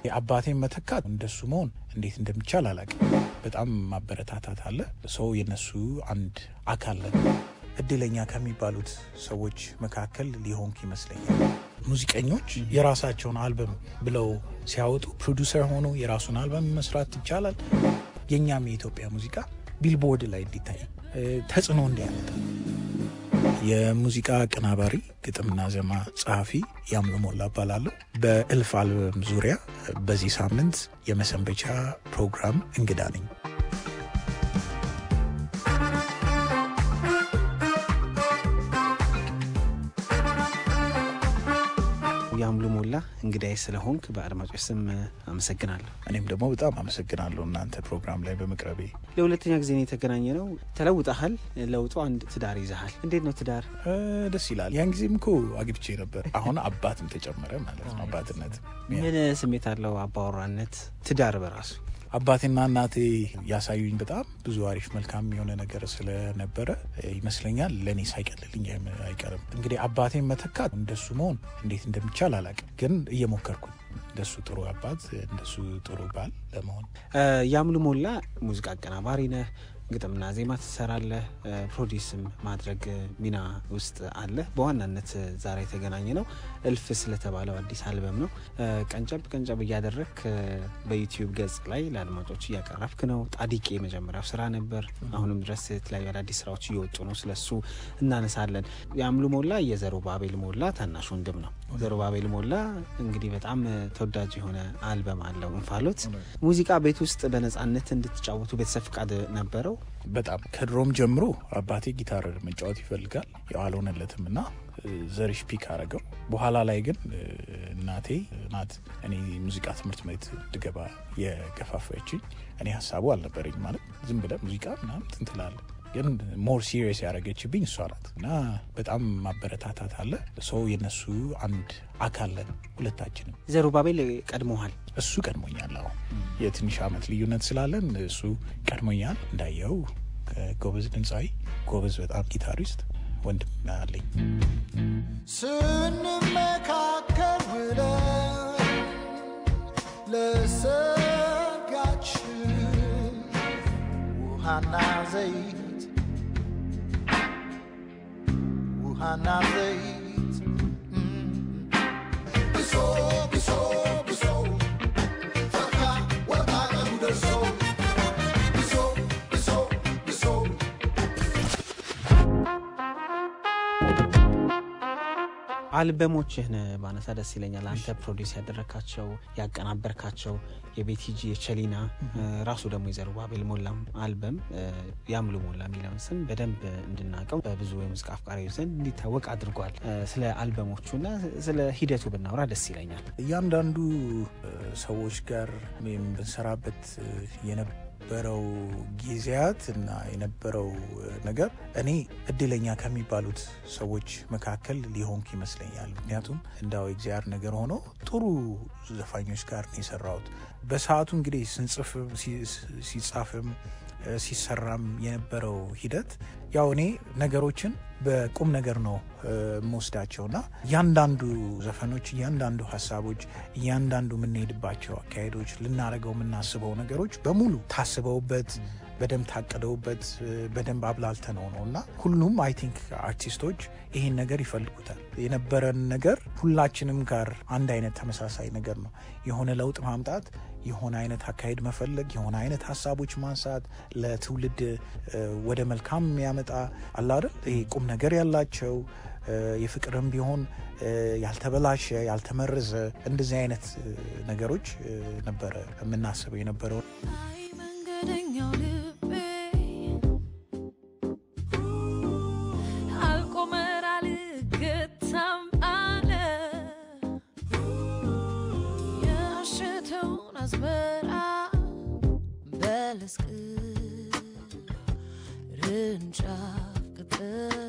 የአባቴን መተካት እንደሱ መሆን እንዴት እንደሚቻል አላውቅም። በጣም ማበረታታት አለ። ሰው የነሱ አንድ አካል ነን። እድለኛ ከሚባሉት ሰዎች መካከል ሊሆንክ ይመስለኛል። ሙዚቀኞች የራሳቸውን አልበም ብለው ሲያወጡ ፕሮዲውሰር ሆኖ የራሱን አልበም መስራት ይቻላል። የእኛም የኢትዮጵያ ሙዚቃ ቢልቦርድ ላይ እንዲታይ ተጽዕኖ እንዲያመጣ የሙዚቃ አቀናባሪ ግጥምና ዜማ ጸሐፊ ያምሉ ሞላ እባላለሁ። በእልፍ አልበም ዙሪያ በዚህ ሳምንት የመሰንበቻ ፕሮግራም እንግዳ ነኝ። ያምሉ ሞላ እንግዳይ ስለሆንክ በአድማጮች ስም አመሰግናለሁ። እኔም ደግሞ በጣም አመሰግናለሁ እናንተ ፕሮግራም ላይ በመቅረቤ። ለሁለተኛ ጊዜ ነው የተገናኘ ነው። ተለውጠሃል። ለውጡ አንድ ትዳር ይዘሃል። እንዴት ነው ትዳር? ደስ ይላል። ያን ጊዜም እኮ አግብቼ ነበር። አሁን አባትም ተጨመረ ማለት ነው። አባትነት ምን ስሜት አለው? አባወራነት፣ ትዳር በራሱ አባቴና እናቴ ያሳዩኝ በጣም ብዙ አሪፍ መልካም የሆነ ነገር ስለነበረ ይመስለኛል ለእኔ ሳይቀልልኝ አይቀርም። እንግዲህ አባቴን መተካት እንደሱ መሆን እንዴት እንደሚቻል አላውቅም፣ ግን እየሞከርኩኝ እንደሱ ጥሩ አባት እንደሱ ጥሩ ባል ለመሆን። ያምሉ ሞላ ሙዚቃ አቀናባሪ ነህ፣ ግጥምና ዜማ ትሰራለህ፣ ፕሮዲስም ማድረግ ሚና ውስጥ አለ። በዋናነት ዛሬ የተገናኘ ነው እልፍ ስለተባለው አዲስ አልበም ነው። ቀንጨብ ቀንጨብ እያደረግክ በዩቲዩብ ገጽ ላይ ለአድማጮች እያቀረብክ ነው። ጣዲቄ የመጀመሪያው ስራ ነበር። አሁንም ድረስ የተለያዩ አዳዲስ ስራዎች እየወጡ ነው። ስለሱ እናነሳለን። የአምሉ ሞላ የዘሩባቤል ሞላ ታናሽ ወንድም ነው። ዘሩባቤል ሞላ እንግዲህ በጣም ተወዳጅ የሆነ አልበም አለው እንፋሎት። ሙዚቃ ቤት ውስጥ በነጻነት እንድትጫወቱ ቤተሰብ ፍቃድ ነበረው? በጣም ከድሮም ጀምሮ አባቴ ጊታር መጫወት ይፈልጋል። ያው አልሆነለትም እና ዘሪሽ ፒክ አረገው። በኋላ ላይ ግን እናቴ ናት እኔ ሙዚቃ ትምህርት ቤት እንድገባ የገፋፋችኝ። እኔ ሀሳቡ አልነበረኝ ማለት ዝም ብለህ ሙዚቃ ምናምን ትንትላለ ግን ሞር ሲሪየስ ያደረገችብኝ እሷ ናት እና በጣም ማበረታታት አለ። ሰው የነሱ አንድ አካል ነን ሁለታችንም። ዘሩባቤል ቀድሞሃል? እሱ ቀድሞኛል። አዎ የትንሽ ዓመት ልዩነት ስላለን እሱ ቀድሞኛል። እንዳየው ጎበዝ ድምፃዊ፣ ጎበዝ በጣም ጊታሪስት ወንድም አለኝ። ስንመካከል ብለን ለሰርጋችን ውሃና ዘይት ውሃና ዘይት ብሶ ብሶ ብሶ ፈካ ወጣ ቀኑ ደርሶ ብሶ ብሶ ብሶ አልበሞችህን ባነሳ ደስ ይለኛል። አንተ ፕሮዲስ ያደረካቸው ያቀናበርካቸው የቤቲጂ የቸሊና ራሱ ደግሞ የዘሩባቤል ሞላም አልበም ያምሉ ሞላ የሚለውን ስም በደንብ እንድናውቀው በብዙ የሙዚቃ አፍቃሪዎች ዘንድ እንዲታወቅ አድርጓል። ስለ አልበሞቹና ስለ ሂደቱ ብናወራ ደስ ይለኛል። እያንዳንዱ ሰዎች ጋር ወይም ብንሰራበት የነበረው ጊዜያት እና የነበረው ነገር እኔ እድለኛ ከሚባሉት ሰዎች መካከል ሊሆንክ ይመስለኛል። ምክንያቱም እንዳው እግዚአብሔር ነገር ሆኖ ጥሩ ዘፋኞች ጋር ነው የሰራሁት። በሰዓቱ እንግዲህ ስንጽፍም ሲጻፍም ሲሰራም የነበረው ሂደት ያው እኔ ነገሮችን በቁም ነገር ነው የምወስዳቸውና እያንዳንዱ ዘፈኖች፣ እያንዳንዱ ሀሳቦች፣ እያንዳንዱ የምንሄድባቸው አካሄዶች፣ ልናደርገው የምናስበው ነገሮች በሙሉ ታስበውበት በደንብ ታቅደውበት በደንብ አብላልተነው ነው እና ሁሉም አይ ቲንክ አርቲስቶች ይህን ነገር ይፈልጉታል። የነበረን ነገር ሁላችንም ጋር አንድ አይነት ተመሳሳይ ነገር ነው። የሆነ ለውጥ ማምጣት፣ የሆነ አይነት አካሄድ መፈለግ፣ የሆነ አይነት ሀሳቦች ማንሳት ለትውልድ ወደ መልካም የሚያመጣ አላደል ይሄ ቁም ነገር ያላቸው የፍቅርም ቢሆን ያልተበላሸ ያልተመረዘ እንደዚህ አይነት ነገሮች ነበረ የምናስበው የነበረው። አይ መንገደኛው ልቤ አልቆመር አልገታም አለ የሸተውን አዝመራ በለስ ቅርንጫፍ ቅጠል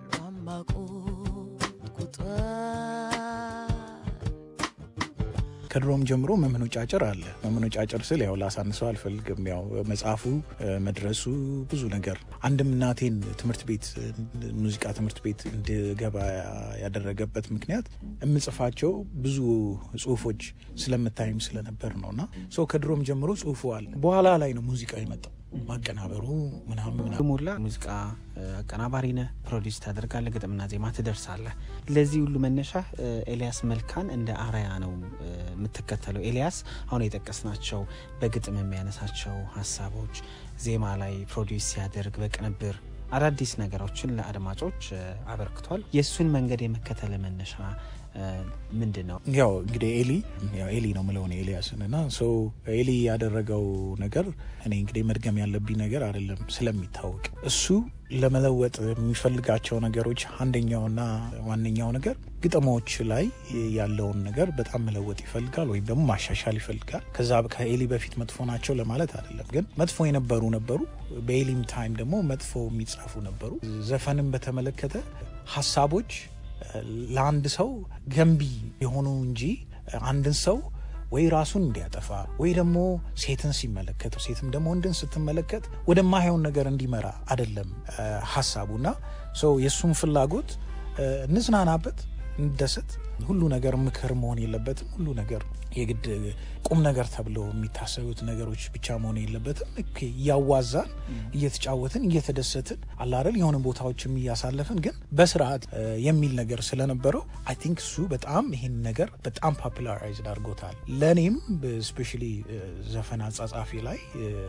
ሏማቆ ቁጧል ከድሮም ጀምሮ መመነጫጨር አለ። መመነጫጨር ስል ያው ላሳንሰው አልፈልግም። ያው መጽሐፉ መድረሱ ብዙ ነገር አንድም እናቴን ትምህርት ቤት ሙዚቃ ትምህርት ቤት እንድገባ ያደረገበት ምክንያት የምጽፋቸው ብዙ ጽሁፎች ስለምታይም ስለነበር ነው እና ሰው ከድሮም ጀምሮ ጽሁፉ አለ። በኋላ ላይ ነው ሙዚቃ የመጣው ማቀናበሩ ምናምን ምናምን ሞላ ሙዚቃ አቀናባሪ ነህ፣ ፕሮዲስ ታደርጋለህ፣ ግጥምና ዜማ ትደርሳለህ። ለዚህ ሁሉ መነሻ ኤልያስ መልካን እንደ አርአያ ነው የምትከተለው። ኤልያስ አሁን የጠቀስናቸው በግጥም የሚያነሳቸው ሀሳቦች ዜማ ላይ ፕሮዲስ ሲያደርግ በቅንብር አዳዲስ ነገሮችን ለአድማጮች አበርክቷል። የእሱን መንገድ የመከተል መነሻ ምንድን ነው? ያው እንግዲህ ኤሊ ያው ኤሊ ነው ምለሆነ ኤልያስን እና ሰው ኤሊ ያደረገው ነገር እኔ እንግዲህ መድገም ያለብኝ ነገር አይደለም ስለሚታወቅ እሱ ለመለወጥ የሚፈልጋቸው ነገሮች አንደኛውና ዋነኛው ነገር ግጥሞች ላይ ያለውን ነገር በጣም መለወጥ ይፈልጋል ወይም ደግሞ ማሻሻል ይፈልጋል። ከዛ ከኤሊ በፊት መጥፎ ናቸው ለማለት አይደለም፣ ግን መጥፎ የነበሩ ነበሩ። በኤሊም ታይም ደግሞ መጥፎ የሚጻፉ ነበሩ። ዘፈንን በተመለከተ ሀሳቦች ለአንድ ሰው ገንቢ የሆኑ እንጂ አንድን ሰው ወይ ራሱን እንዲያጠፋ ወይ ደግሞ ሴትን ሲመለከት ሴትም ደግሞ ወንድን ስትመለከት ወደማይሆን ነገር እንዲመራ አይደለም ሀሳቡና ሰው የእሱም ፍላጎት እንዝናናበት፣ እንደሰት ሁሉ ነገር ምክር መሆን የለበትም። ሁሉ ነገር የግድ ቁም ነገር ተብለው የሚታሰቡት ነገሮች ብቻ መሆን የለበትም። እያዋዛን እየተጫወትን እየተደሰትን አላረል የሆነ ቦታዎችም እያሳለፍን ግን በስርዓት የሚል ነገር ስለነበረው አይ ቲንክ እሱ በጣም ይህን ነገር በጣም ፖፑላራይዝድ አድርጎታል። ለእኔም ስፔሻሊ ዘፈን አጻጻፊ ላይ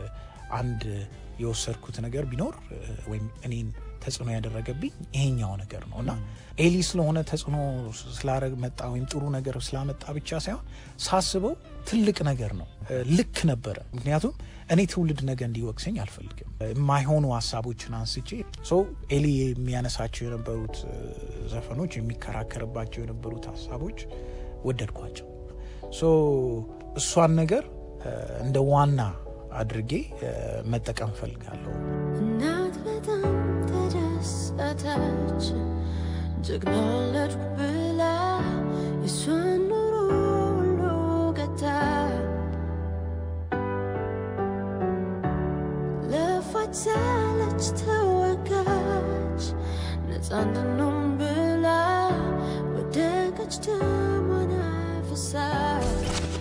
አንድ የወሰድኩት ነገር ቢኖር ወይም እኔን ተጽዕኖ ያደረገብኝ ይሄኛው ነገር ነው እና ኤሊ ስለሆነ ተጽዕኖ ስላረግ መጣ ወይም ጥሩ ነገር ስላመጣ ብቻ ሳይሆን ሳስበው ትልቅ ነገር ነው። ልክ ነበረ። ምክንያቱም እኔ ትውልድ ነገ እንዲወቅሰኝ አልፈልግም። የማይሆኑ ሀሳቦችን አንስቼ ሰው ኤሊ የሚያነሳቸው የነበሩት ዘፈኖች የሚከራከርባቸው የነበሩት ሀሳቦች ወደድኳቸው። እሷን ነገር እንደ ዋና አድርጌ መጠቀም ፈልጋለሁ። እናት በጣም ተደሰተች ጀግና ወለድኩ ብላ የሷን ኑሮ ሁሉ ገታ ለፋች ሳለች ተወጋች ነፃ እንድንሆን ብላ ወደቀች ደሟን አፍሳች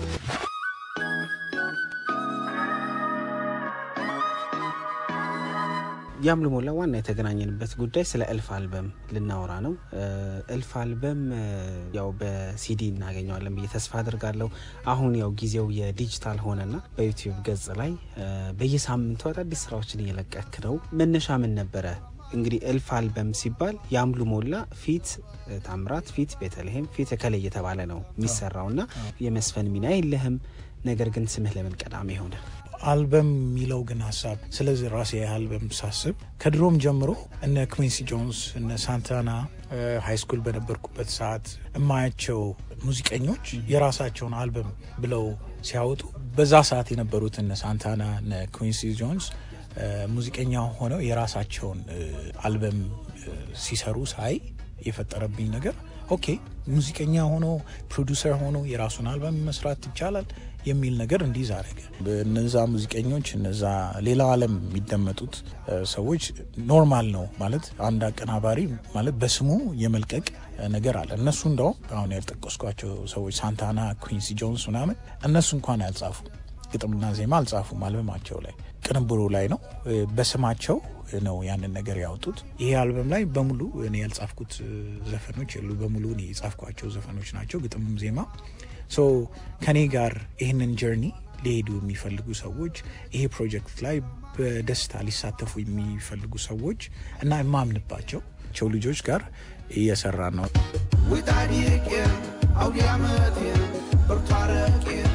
ያምሉ ሞላ ዋና የተገናኘንበት ጉዳይ ስለ እልፍ አልበም ልናወራ ነው። እልፍ አልበም ያው በሲዲ እናገኘዋለን ብዬ ተስፋ አድርጋለሁ። አሁን ያው ጊዜው የዲጂታል ሆነና በዩቲዩብ ገጽ ላይ በየሳምንቱ አዳዲስ ስራዎችን እየለቀክ ነው። መነሻ ምን ነበረ? እንግዲህ እልፍ አልበም ሲባል ያምሉ ሞላ ፊት ታምራት፣ ፊት ቤተልሔም፣ ፊት እከሌ እየተባለ ነው የሚሰራው እና የመስፈን ሚና የለህም። ነገር ግን ስምህ ለምን ቀዳሚ ሆነ? አልበም የሚለው ግን ሀሳብ ስለዚህ ራሴ አልበም ሳስብ ከድሮም ጀምሮ እነ ኩዊንሲ ጆንስ እነ ሳንታና ሃይ ስኩል በነበርኩበት ሰዓት የማያቸው ሙዚቀኞች የራሳቸውን አልበም ብለው ሲያወጡ በዛ ሰዓት የነበሩት እነ ሳንታና እነ ኩዊንሲ ጆንስ ሙዚቀኛ ሆነው የራሳቸውን አልበም ሲሰሩ ሳይ የፈጠረብኝ ነገር ኦኬ ሙዚቀኛ ሆኖ ፕሮዲውሰር ሆኖ የራሱን አልበም መስራት ይቻላል የሚል ነገር እንዲዝ አደረገ። እነዛ ሙዚቀኞች እነዛ ሌላ ዓለም የሚደመጡት ሰዎች ኖርማል ነው ማለት አንድ አቀናባሪ ማለት በስሙ የመልቀቅ ነገር አለ። እነሱ እንደውም አሁን ያልጠቀስኳቸው ሰዎች ሳንታና፣ ኩዊንሲ ጆንስ ምናምን እነሱ እንኳን ያልጻፉ ግጥምና ዜማ አልጻፉም አልበማቸው ላይ ቅንብሩ ላይ ነው በስማቸው ነው ያንን ነገር ያወጡት። ይሄ አልበም ላይ በሙሉ እኔ ያልጻፍኩት ዘፈኖች የሉ፣ በሙሉ እኔ የጻፍኳቸው ዘፈኖች ናቸው፣ ግጥምም ዜማ። ሶ ከኔ ጋር ይህንን ጀርኒ ሊሄዱ የሚፈልጉ ሰዎች ይሄ ፕሮጀክት ላይ በደስታ ሊሳተፉ የሚፈልጉ ሰዎች እና የማምንባቸው ቸው ልጆች ጋር እየሰራ ነው። ውጣዲቄን አውዲ ዓመቴን ብርቱ አረቄን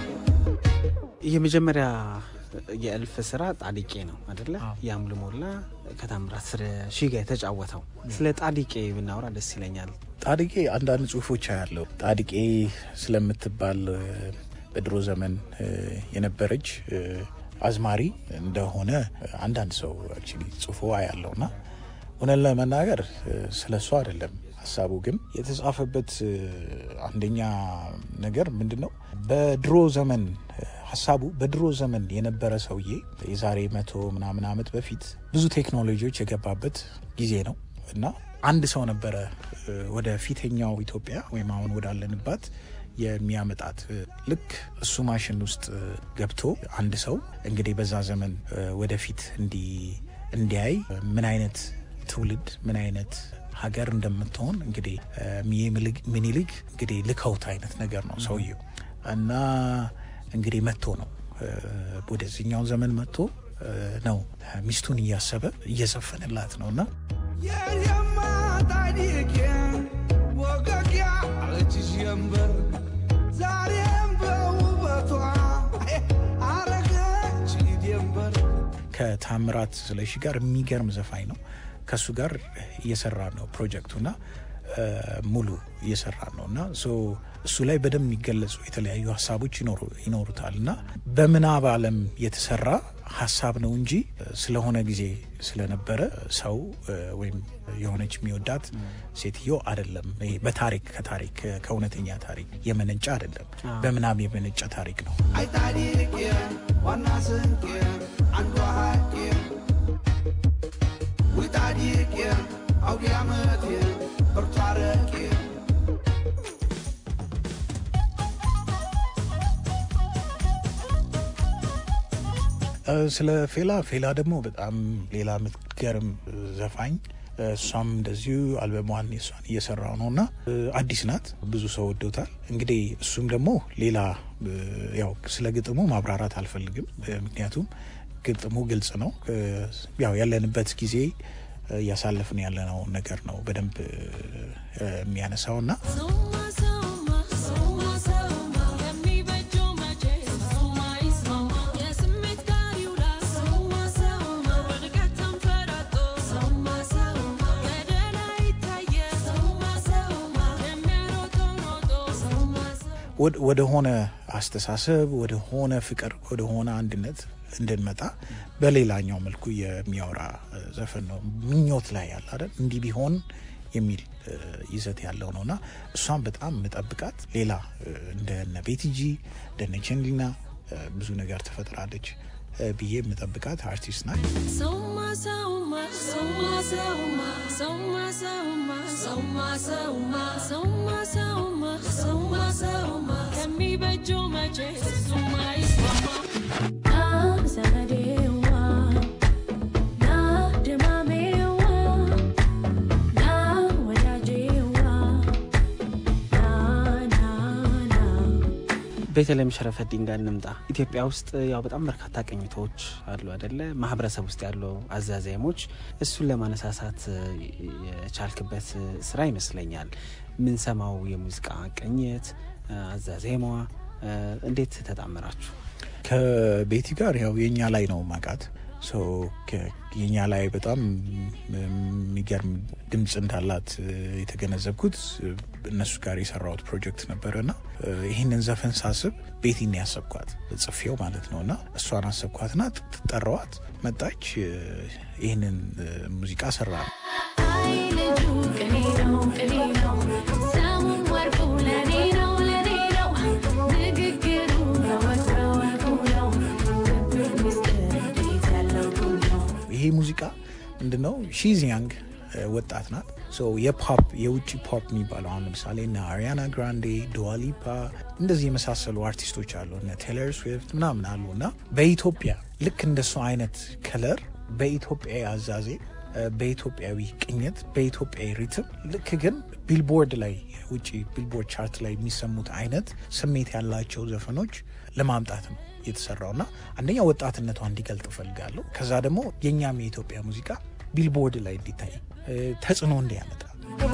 የመጀመሪያ የእልፍ ስራ ጣዲቄ ነው አደለ? ያምሉ ሞላ ከታምራት ስለ ሺ ጋር የተጫወተው ስለ ጣዲቄ ብናወራ ደስ ይለኛል። ጣዲቄ አንዳንድ ጽሁፎች ያለው ጣዲቄ ስለምትባል በድሮ ዘመን የነበረች አዝማሪ እንደሆነ አንዳንድ ሰው አክቹዋሊ ጽፎ ያለውና እውነት ለመናገር ስለ እሱ አይደለም ሀሳቡ ግን የተጻፈበት እ፣ አንደኛ ነገር ምንድን ነው? በድሮ ዘመን እ፣ ሀሳቡ በድሮ ዘመን የነበረ ሰውዬ የዛሬ መቶ ምናምን ዓመት በፊት ብዙ ቴክኖሎጂዎች የገባበት ጊዜ ነው እና አንድ ሰው ነበረ እ፣ ወደ ፊተኛው ኢትዮጵያ ወይም አሁን ወዳለንባት የሚያመጣት እ፣ ልክ እሱ ማሽን ውስጥ እ፣ ገብቶ አንድ ሰው እንግዲህ በዛ ዘመን እ፣ ወደፊት እንዲ እንዲያይ ምን አይነት ትውልድ ምን አይነት ሀገር እንደምትሆን እንግዲህ እ፣ ሚዬ ምልግ- ምኒልክ እንግዲህ ልከውት አይነት ነገር ነው ሰውየው እና እንግዲህ መጥቶ ነው እ፣ ወደዚህኛው ዘመን መጥቶ እ፣ ነው ሚስቱን እያሰበ እየዘፈንላት ነው እና የኔማ ታሪኬ ወገጊያ አለች ጀንበር ዛሬም በውበቷ አረገች ደንበር ከታምራት ስለሺ ጋር የሚገርም ዘፋኝ ነው። ከእሱ ጋር እየሰራ ነው ፕሮጀክቱና እ፣ ሙሉ እየሰራ ነው እና ሶ እሱ ላይ በደንብ የሚገለጹ የተለያዩ ሀሳቦች ይኖሩ- ይኖሩታል እና በምናብ ዓለም የተሰራ ሀሳብ ነው እንጂ ስለሆነ ጊዜ ስለነበረ ሰው እ፣ ወይም የሆነች የሚወዳት ሴትዮ አይደለም። ይሄ በታሪክ ከታሪክ ከእውነተኛ ታሪክ የመነጨ አይደለም። በምናብ የመነጨ ታሪክ ነው። አይ ታሪኬ ዋና ስንቄ አንዷ ሀቄ ውይ ታሪኬ አውዲ ዓመቴ ብርቱ አረቄ እ፣ ስለ ፌላ ፌላ ደግሞ በጣም ሌላ የምትገርም እ፣ ዘፋኝ እ፣ እሷም እንደዚሁ አልበሟን የሷን እየሰራው ነው እና እ፣ አዲስ ናት። ብዙ ሰው ወዶታል። እንግዲህ እሱም ደግሞ ሌላ እ፣ ያው ስለ ግጥሙ ማብራራት አልፈልግም፣ እ፣ ምክንያቱም ግጥሙ ግልጽ ነው። እ፣ ያው ያለንበት ጊዜ እ፣ እያሳለፍን ያለነው ነገር ነው በደንብ እ፣ እ፣ የሚያነሳው እና ሰውማ ሰውማ ሰውማ ሰውማ የሚበጀው መቼ ሰውማ ይስማማ የስሜት ጋር ይውላ ሰውማ ሰውማ በድቀት ተንፈራጦ ሰውማ ሰውማ ገደል አይታየ ሰውማ ሰውማ የሚያሮጠው ሮጦ ሰውማ ሰውማ ወደ- ወደ ሆነ አስተሳሰብ ወደ ሆነ ፍቅር ወደ ሆነ አንድነት እንድንመጣ በሌላኛው መልኩ የሚያወራ እ፣ ዘፈን ነው። ምኞት ላይ ያለ አይደል እንዲህ ቢሆን የሚል እ፣ ይዘት ያለው ነው እና እሷን በጣም ምጠብቃት ሌላ እ፣ እንደነ ቤቲጂ እንደነ ቸንሊና እ፣ ብዙ ነገር ትፈጥራለች እ፣ ብዬ የምጠብቃት አርቲስት ናት። ሰውማ ሰውማ ሰውማ ሰውማ ሰውማ ሰውማ ሰውማ ሰውማ ሰውማ ሰውማ ሰውማ ሰውማ ከሚበጀው መቼ እሱማ ይስማማ ና ዘመዴዋ ና ድማሜዋ ና ወዳጄዋ ና ና ና ቤተልሔም ሸረፈዲን ጋር እንምጣ። ኢትዮጵያ ውስጥ ያው በጣም በርካታ ቅኝቶች አሉ አደለ? ማህበረሰብ ውስጥ ያሉ አዛዛሞች እሱን ለማነሳሳት የቻልክበት ስራ ይመስለኛል። ምንሰማው የሙዚቃ ቅኝት አዛዜሟ እንዴት ተጣመራችሁ? ከቤቲ ጋር ያው የኛ ላይ ነው ማቃት ሰው የኛ ላይ በጣም የሚገርም ድምፅ እንዳላት የተገነዘብኩት እነሱ ጋር የሰራሁት ፕሮጀክት ነበረ እና ይህንን ዘፈን ሳስብ ቤቲን ያሰብኳት ጽፌው ማለት ነው እና እሷን አሰብኳትና ጠራዋት፣ መጣች፣ ይህንን ሙዚቃ ሰራ ነው። አይ ልጁ ቅኔ ነው ቅኔ ነው ሰሙም ወርቁ ለኔ ነው ለኔ ነው ንግግሩ በወግ በወጉ ነው ልብ ምስጢር እንዴት ያለው ጉድ ነው ይሄ ሙዚቃ ምንድነው? ሺዝ ያንግ ወጣት ናት። የፖፕ የውጭ ፖፕ የሚባለው አሁን ለምሳሌ እነ አሪያና ግራንዴ፣ ዱዋሊፓ እንደዚህ የመሳሰሉ አርቲስቶች አሉ እነ ቴለር ስዊፍት ምናምን አሉ እና በኢትዮጵያ ልክ እንደሱ አይነት ከለር በኢትዮጵያዊ አዛዜ በኢትዮጵያዊ ቅኝት በኢትዮጵያዊ ሪትም ልክ ግን ቢልቦርድ ላይ ውጭ ቢልቦርድ ቻርት ላይ የሚሰሙት አይነት ስሜት ያላቸው ዘፈኖች ለማምጣት ነው የተሰራው እና አንደኛ ወጣትነቷ እንዲገልጥ እፈልጋለሁ። ከዛ ደግሞ የእኛም የኢትዮጵያ ሙዚቃ ቢልቦርድ ላይ እንዲታይ ተጽዕኖ እንዲያመጣ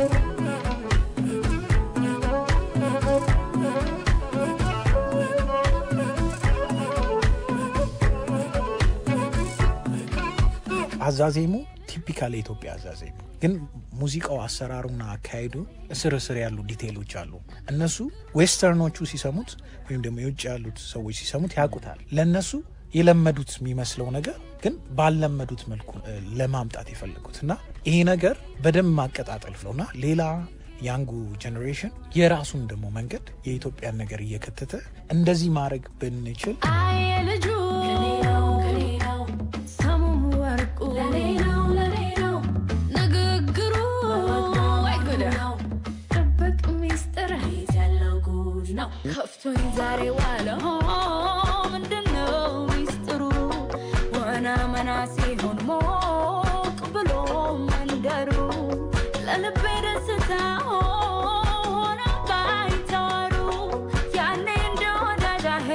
አዛዜሙ ቲፒካል የኢትዮጵያ አዛዜሙ ግን ሙዚቃው አሰራሩና አካሄዱ እስር እስር ያሉ ዲቴይሎች አሉ። እነሱ ዌስተርኖቹ ሲሰሙት ወይም ደግሞ የውጭ ያሉት ሰዎች ሲሰሙት ያውቁታል። ለእነሱ የለመዱት የሚመስለው ነገር ግን ባልለመዱት መልኩ ለማምጣት የፈለጉት እና ይሄ ነገር በደንብ ማቀጣጠል ነው እና ሌላ ያንጉ ጀኔሬሽን የራሱን ደግሞ መንገድ የኢትዮጵያን ነገር እየከተተ እንደዚህ ማድረግ ብንችል አይ ልጁ ለኔ ነው ለኔ ነው ሰሙም ወርቁ ለኔ ነው ለኔ ነው ንግግሩ ወይ ጉድ ነው ጥብቅ ሚስጥር ቤት ያለው ጉድ ነው ከፍቶኝ ዛሬ ዋለ ሆ ምንድነው ሚስጥሩ ወና መና ሲሆን ሞቅ ብሎ መንደሩ ለልቤ ደስታ ሆነ ባይተዋሩ ያኔ እንደ ወዳጃሄ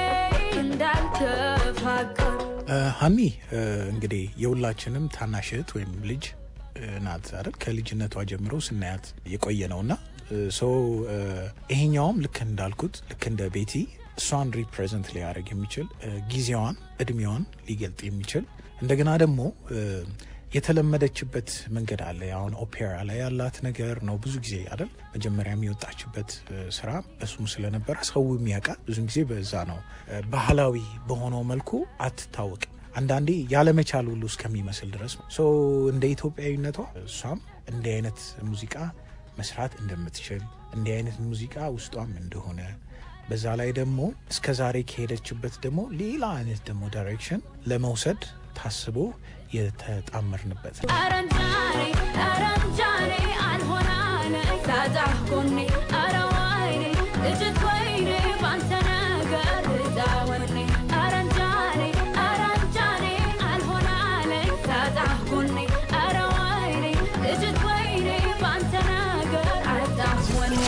እንዳልተፋቀሩ እ፣ ሀሚ እ፣ እንግዲህ የሁላችንም ታናሽ እህት ወይም ልጅ እ፣ ናት አይደል? ከልጅነቷ ጀምሮ ስናያት የቆየ ነው እና ሰው ይሄኛውም ልክ እንዳልኩት ልክ እንደ ቤቲ እሷን ሪፕሬዘንት ሊያደርግ የሚችል እ፣ ጊዜዋን እድሜዋን ሊገልጥ የሚችል እንደገና ደግሞ እ፣ የተለመደችበት መንገድ አለ። አሁን ኦፔራ ላይ ያላት ነገር ነው። ብዙ ጊዜ አይደል መጀመሪያ የሚወጣችበት እ፣ ስራ እሱም ስለነበረ ሰው የሚያውቃት ብዙ ጊዜ በዛ ነው። እ፣ ባህላዊ በሆነው መልኩ አትታወቅም። አንዳንዴ ያለመቻል ሁሉ እስከሚመስል ድረስ ነው። ሶ እንደ ኢትዮጵያዊነቷ እሷም እንዲህ አይነት ሙዚቃ መስራት እንደምትችል እንዲህ አይነት ሙዚቃ ውስጧም እንደሆነ በዛ ላይ ደግሞ እስከ ዛሬ ከሄደችበት ደግሞ ሌላ አይነት ደግሞ ዳይሬክሽን ለመውሰድ ታስቦ የተጣመርንበት ነው። አረንጃኔ አረንጃኔ አልሆናነ ሳጣህ ጎኔ አረ ወይኔ ልጅት ወይኔ ባንተ ነገር ልጫወኔ አረንጃኔ አረንጃኔ አልሆናለ ሳጣህ ጎኔ አረ ወይኔ ልጅት ወይኔ ባንተ ነገር አጣህ ወኔ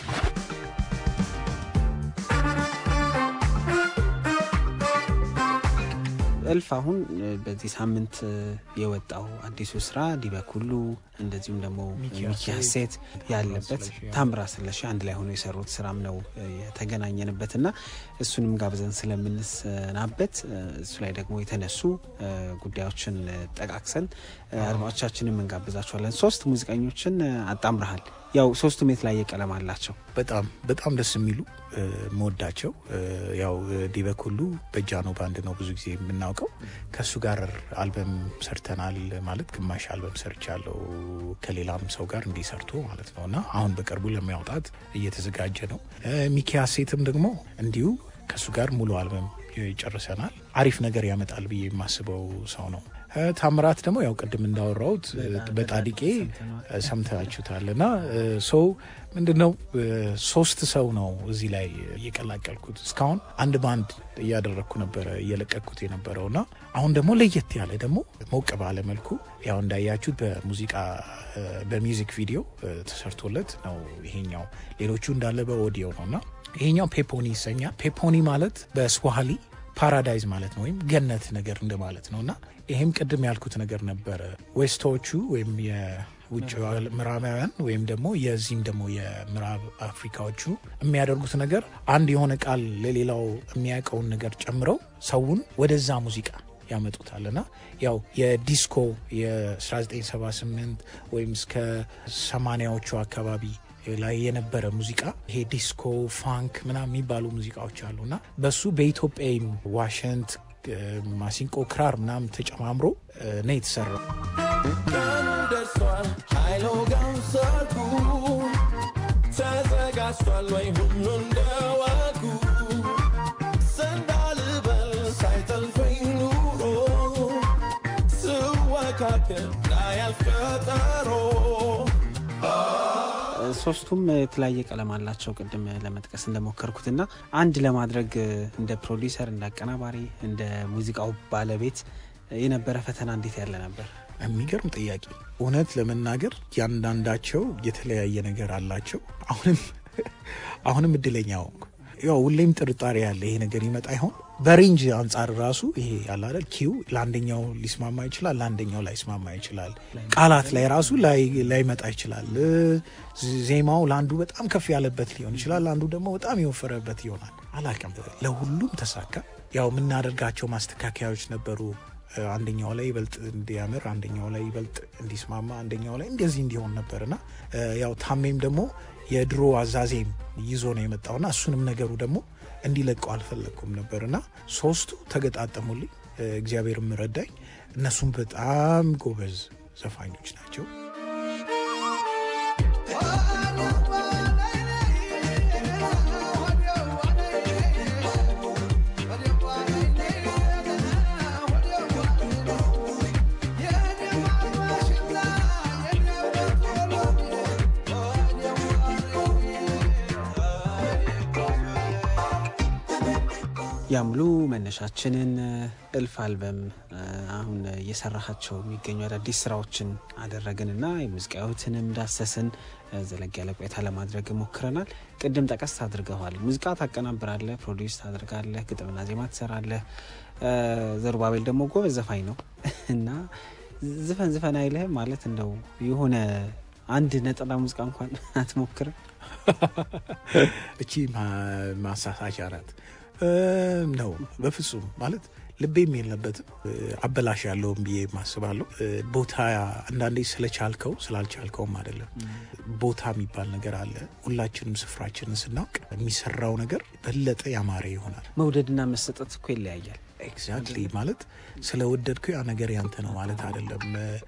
እልፍ አሁን እ፣ በዚህ ሳምንት እ፣ የወጣው አዲሱ ስራ ዲበኩሉ እንደዚሁም ደግሞ ሚኪ ሚኪ ሀሴት ያለበት ስለሺ፣ ያ። ታምራ ስለሺ አንድ ላይ ሆኖ የሰሩት ስራም ነው እ፣ የተገናኘንበት እና እሱንም ጋብዘን ስለምንሰናበት እ፣ እሱ ላይ ደግሞ የተነሱ እ፣ ጉዳዮችን እ፣ ጠቃቅሰን እ፣ አድማጮቻችንም እንጋብዛቸዋለን። ሶስት ሙዚቀኞችን እ፣ አጣምረሃል። ያው ሶስቱም የተለያየ ቀለም አላቸው። በጣም በጣም ደስ የሚሉ እ፣ መወዳቸው እ፣ ያው ዲበክ ሁሉ በጃኖ ባንድ ነው ብዙ ጊዜ የምናውቀው። ከእሱ ጋር አልበም ሰርተናል ማለት ግማሽ አልበም ሰርቻለሁ ከሌላም ሰው ጋር እንዲሰርቶ ማለት ነው እና አሁን በቅርቡ ለሚያውጣት እየተዘጋጀ ነው። እ፣ ሚኪ ሀሴትም ደግሞ እንዲሁ ከእሱ ጋር ሙሉ አልበም ጨርሰናል። አሪፍ ነገር ያመጣል ብዬ የማስበው ሰው ነው። እ፣ ታምራት ደግሞ ያው ቅድም እንዳወራሁት እ፣ በጣዲቄ እ፣ ሰምታችሁታል እና ሰው ምንድነው እ፣ ሶስት ሰው ነው እዚህ ላይ እየቀላቀልኩት እስካሁን አንድ ባንድ እያደረግኩ ነበረ እየለቀቅኩት የነበረው እና አሁን ደግሞ ለየት ያለ ደግሞ ሞቅ ባለ መልኩ ያው እንዳያችሁት በሙዚቃ እ፣ በሚውዚክ ቪዲዮ እ፣ ተሰርቶለት ነው ይሄኛው። ሌሎቹ እንዳለ በኦዲዮ ነው እና ይሄኛው ፔፖኒ ይሰኛል። ፔፖኒ ማለት በስዋሂሊ ፓራዳይዝ ማለት ነው ወይም ገነት ነገር እንደማለት ነው እና ይሄም ቅድም ያልኩት ነገር ነበረ ዌስቶቹ ወይም የውጭ ምዕራባውያን ወይም ደግሞ የዚህም ደግሞ የምዕራብ አፍሪካዎቹ የሚያደርጉት ነገር አንድ የሆነ ቃል ለሌላው የሚያውቀውን ነገር ጨምረው ሰውን ወደዛ ሙዚቃ ያመጡታል እና ያው የዲስኮ የ1978 ወይም እስከ 80ዎቹ አካባቢ ላይ የነበረ ሙዚቃ ይሄ ዲስኮ ፋንክ ምናምን የሚባሉ ሙዚቃዎች አሉ እና በሱ በኢትዮጵያም ዋሽንት እ፣ ማሲንቆ ክራር ምናምን ተጨማምሮ እ፣ ነው የተሰራው። ቀኑ ደርሷል ኃይሎ ጋንሰርኩ ተዘጋጅቷል ወይ ሁሉ እንደዋልኩ ሰንዳልበል ሳይጠልፈኝ ኑሮ ስወካከል ላያልፍ ቀጠሮ ሶስቱም የተለያየ ቀለም አላቸው። ቅድም ለመጥቀስ እንደሞከርኩት እና አንድ ለማድረግ እንደ ፕሮዲሰር፣ እንደ አቀናባሪ፣ እንደ ሙዚቃው ባለቤት የነበረ ፈተና እንዴት ያለ ነበር? የሚገርም ጥያቄ። እውነት ለመናገር ያንዳንዳቸው የተለያየ ነገር አላቸው። አሁንም አሁንም እድለኛ ሆንኩ። ያው ሁሌም ጥርጣሬ ያለ ይሄ ነገር ይመጣ ይሆን በሬንጅ አንጻር ራሱ ይሄ ያለ አይደል ኪው ለአንደኛው ሊስማማ ይችላል፣ ለአንደኛው ላይስማማ ይችላል። ቃላት ላይ ራሱ ላይ ላይመጣ ይችላል። እ፣ ዜማው ለአንዱ በጣም ከፍ ያለበት ሊሆን ይችላል፣ ለአንዱ ደግሞ በጣም የወፈረበት ይሆናል። አላውቅም። ለሁሉም ተሳካ። ያው የምናደርጋቸው ማስተካከያዎች ነበሩ። እ፣ አንደኛው ላይ ይበልጥ እንዲያምር፣ አንደኛው ላይ ይበልጥ እንዲስማማ፣ አንደኛው ላይ እንደዚህ እንዲሆን ነበርና እ፣ ያው ታሜም ደግሞ የድሮ አዛዜም ይዞ ነው የመጣውና እሱንም ነገሩ ደግሞ እንዲለቀው አልፈለግኩም ነበርና ሶስቱ ተገጣጠሙልኝ። እ፣ እግዚአብሔርም ረዳኝ። እነሱም በጣም ጎበዝ ዘፋኞች ናቸው። ዋና ያሙሉ መነሻችንን እልፍ አልበም አሁን እየሰራሃቸው የሚገኙ አዳዲስ ስራዎችን አደረግንና የሙዚቃ ህይወትንም ዳሰስን። ዘለግ ያለ ቆይታ ለማድረግ ሞክረናል። ቅድም ጠቀስ አድርገዋል። ሙዚቃ ታቀናብራለህ፣ ፕሮዲውስ ታደርጋለህ፣ ግጥምና ዜማ ትሰራለህ። ዘሩባቤል ደግሞ ጎበዝ ዘፋኝ ነው እና ዝፈን ዝፈን አይልህም ማለት እንደው የሆነ አንድ ነጠላ ሙዚቃ እንኳን አትሞክርም? እቺ ማሳሳቻ ናት ነው። በፍጹም ማለት ልቤም የለበትም አበላሽ ያለውም ብዬ ማስባለሁ። ቦታ አንዳንዴ ስለቻልከው ስላልቻልከውም አይደለም። ቦታ የሚባል ነገር አለ። ሁላችንም ስፍራችንን ስናውቅ የሚሰራው ነገር በለጠ ያማረ ይሆናል። መውደድና መሰጠት እኮ ይለያያል። ኤግዛክትሊ ማለት ስለወደድከው ያ ነገር ያንተ ነው ማለት አይደለም።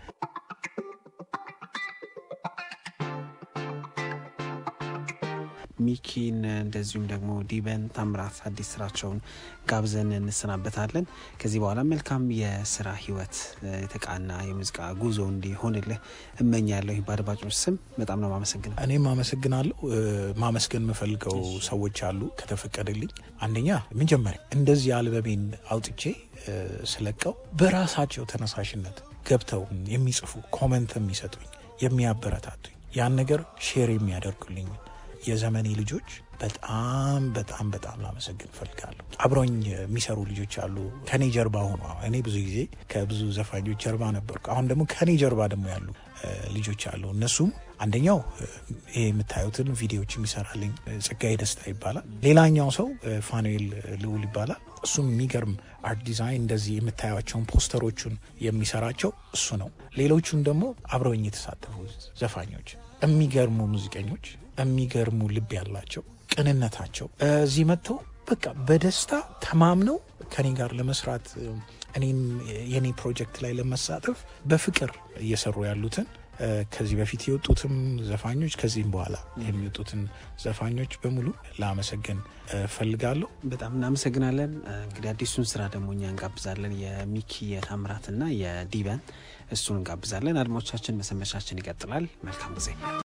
ሚኪን እንደዚሁም ደግሞ ዲበን ታምራት አዲስ ስራቸውን ጋብዘን እንሰናበታለን። ከዚህ በኋላ መልካም የስራ ህይወት የተቃና የሙዚቃ ጉዞ እንዲሆንልህ እመኛለሁ። በአድማጮች ስም በጣም ነው ማመሰግነው። እኔም አመሰግናለሁ። ማመስገን የምፈልገው ሰዎች አሉ ከተፈቀደልኝ። አንደኛ መጀመሪያ እንደዚህ አልበሜን አውጥቼ ስለቀው በራሳቸው ተነሳሽነት ገብተው የሚጽፉ ኮመንት የሚሰጡኝ የሚያበረታቱኝ ያን ነገር ሼር የሚያደርጉልኝ የዘመኔ ልጆች በጣም በጣም በጣም ላመሰግን እፈልጋለሁ። አብረኝ የሚሰሩ ልጆች አሉ ከኔ ጀርባ ሆኖ እኔ ብዙ ጊዜ ከብዙ ዘፋኞች ጀርባ ነበርኩ። አሁን ደግሞ ከኔ ጀርባ ደግሞ ያሉ ልጆች አሉ። እነሱም አንደኛው ይሄ የምታዩትን ቪዲዮዎች የሚሰራልኝ ጸጋዬ ደስታ ይባላል። ሌላኛው ሰው ፋኑኤል ልዑል ይባላል። እሱም የሚገርም አርት ዲዛይን እንደዚህ የምታዩቸውን ፖስተሮቹን የሚሰራቸው እሱ ነው። ሌሎቹን ደግሞ አብረውኝ የተሳተፉ ዘፋኞች የሚገርሙ ሙዚቀኞች የሚገርሙ ልብ ያላቸው ቅንነታቸው እዚህ መጥተው በቃ በደስታ ተማምነው ከኔ ጋር ለመስራት እኔም የኔ ፕሮጀክት ላይ ለመሳተፍ በፍቅር እየሰሩ ያሉትን ከዚህ በፊት የወጡትም ዘፋኞች ከዚህም በኋላ የሚወጡትን ዘፋኞች በሙሉ ላመሰግን ፈልጋለሁ። በጣም እናመሰግናለን። እንግዲህ አዲሱን ስራ ደግሞ እኛ እንጋብዛለን። የሚኪ የታምራትና የዲበን እሱን እንጋብዛለን። አድማጮቻችን መሰመቻችን ይቀጥላል። መልካም ጊዜ